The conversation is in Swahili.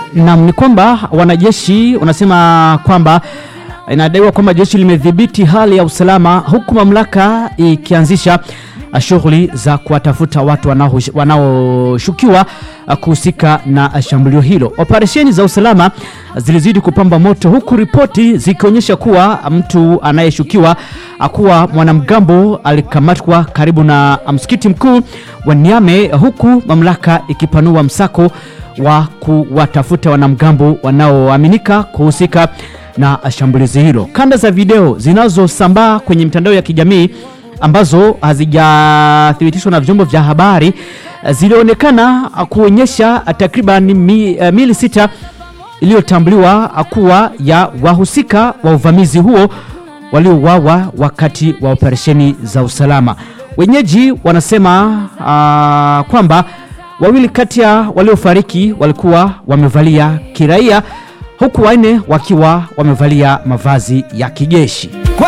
Naam, ni kwamba wanajeshi wanasema kwamba inadaiwa kwamba jeshi limedhibiti hali ya usalama huku mamlaka ikianzisha shughuli za kuwatafuta watu wanaohush- wanaoshukiwa kuhusika na shambulio hilo. Operesheni za usalama zilizidi kupamba moto huku ripoti zikionyesha kuwa mtu anayeshukiwa kuwa mwanamgambo alikamatwa karibu na msikiti mkuu wa Niamey huku mamlaka ikipanua msako wa kuwatafuta wanamgambo wanaoaminika kuhusika na shambulizi hilo. Kanda za video zinazosambaa kwenye mitandao ya kijamii ambazo hazijathibitishwa na vyombo vya habari zilionekana kuonyesha takriban mi, uh, mili sita iliyotambuliwa kuwa ya wahusika wa uvamizi huo waliouawa wakati wa operesheni za usalama. Wenyeji wanasema uh, kwamba wawili kati ya waliofariki walikuwa wamevalia kiraia huku wanne wakiwa wamevalia mavazi ya kijeshi.